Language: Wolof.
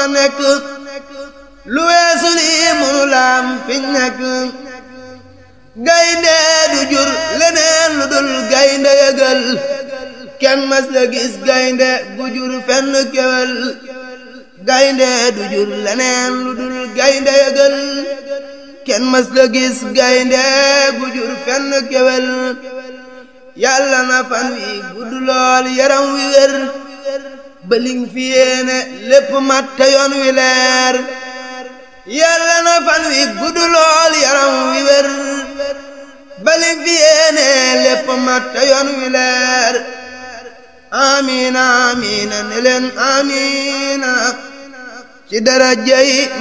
a nekk lu weesu lii mënu laam fiñ nekk gaynde du jur leneen lu dul gaynde yëgal kenn mas la gis gaynde gu jur fenn kewel gaynde du jur leneen lu dul gaynde yëgal kenn mas la gis gaynde gu jur fenn kewel yàlla na fan wi gudd lool yaram wi wér bëling fi yéene lépp mat te yoon wi leer yàlla na fan wi gudd lool yaram wi wér bëling fi yéene lépp mat te yoon wi leer amiina amiina ne leen amiina ci daraja yi